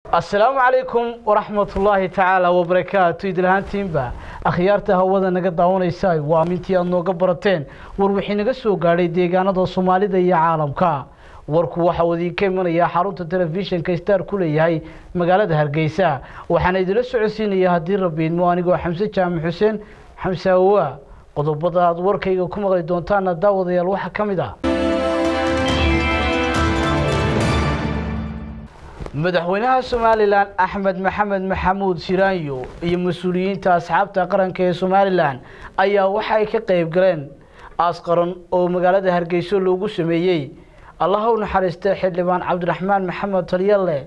assalaamu calaykum waraxmatullaahi tacaala wabarakaatu idlahaantiinba akhyaarta hawada naga daawanaysa waa amintii aada nooga barateen war wixii naga soo gaadhay deegaanada soomaalida iyo caalamka warku waxa uu idinka imanayaa xarunta telefishinka star ku leeyahay magaalada hargeysa waxaana idinla socodsiinaya haddii rabiidmo anigoo xamse jaamac xuseen xamse awowa qodobada aada warkayga ku maqli doontaana daawadayaal waxaa ka mid ah madaxweynaha somalilan axmed maxamed maxamuud siraanyo iyo mas-uuliyiinta asxaabta qaranka ee somalilan ayaa waxa ay ka qeyb galeen aas qaran oo magaalada hargeyso loogu sameeyey allaha u naxariista xildhibaan cabdiraxmaan maxamed talyalle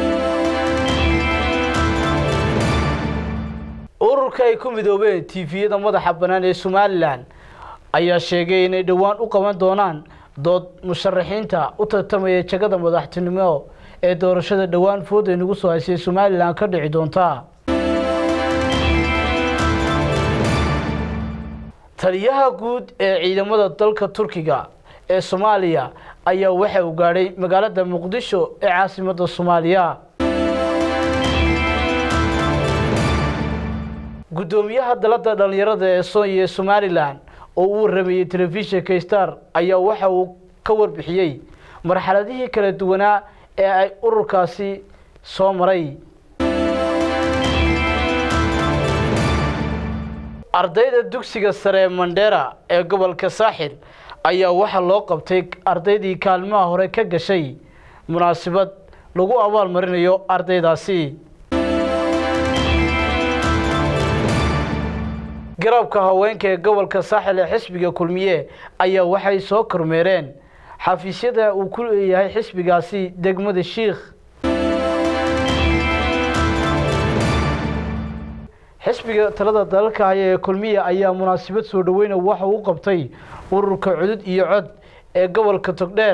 ururka ay ku midoobeen tifiyada madaxa bannaan ee somalilan ayaa sheegay inay dhowaan u qaban doonaan dood musharaxiinta u tartamaya jagada madaxtinimo ee doorashada dhowaan fooda nagu soo haysay somalilan ka dhici doonta taliyaha guud ee ciidamada dalka turkiga ee soomaaliya ayaa waxa uu gaadhay magaalada muqdisho ee caasimadda soomaaliya guddoomiyaha dalada dhalinyarada ee soonya ee somalilan oo uu waramayey telefishinka star ayaa waxa uu ka warbixiyey marxaladihii kala duwanaa ee ay ururkaasi soo maray ardayda dugsiga sare ee mandheera ee gobolka saaxil ayaa waxaa loo qabtay ardaydii kaalmaha hore ka gashay munaasabad lagu abaal marinayo ardaydaasi garabka haweenka ee gobolka saaxil ee xisbiga kulmiye ayaa waxay soo kormeereen xafiisyada uu ku leeyahay xisbigaasi degmada shiikh xisbiga talada dalalka haya ee kulmiya ayaa munaasabad soo dhaweyna waxa uu qabtay ururka cudud iyo cod ee gobolka togdheer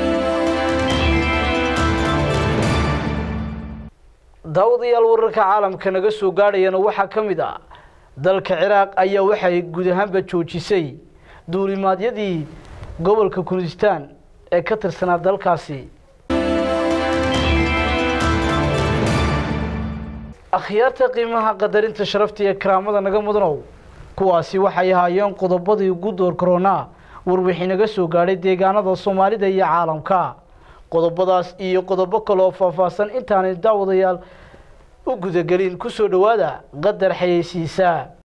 daawadayaal wararka caalamka naga soo gaadhayana waxaa ka mid ah dalka ciraaq ayaa waxay guud ahaanba joojisay duulimaadyadii gobolka kurdistaan ee ka tirsanaa dalkaasi akhyaarta qiimaha qadarinta sharafta iyo karaamada naga mudanow kuwaasi waxay ahaayeen qodobadii ugu door koronaa warwixii naga soo gaadhay deegaanada soomaalida iyo caalamka qodobadaas iyo qodobo kaleoo faahfaahsan intaanay daawadayaal u gudagelin ku soo dhowaada qadar xayeysiisaa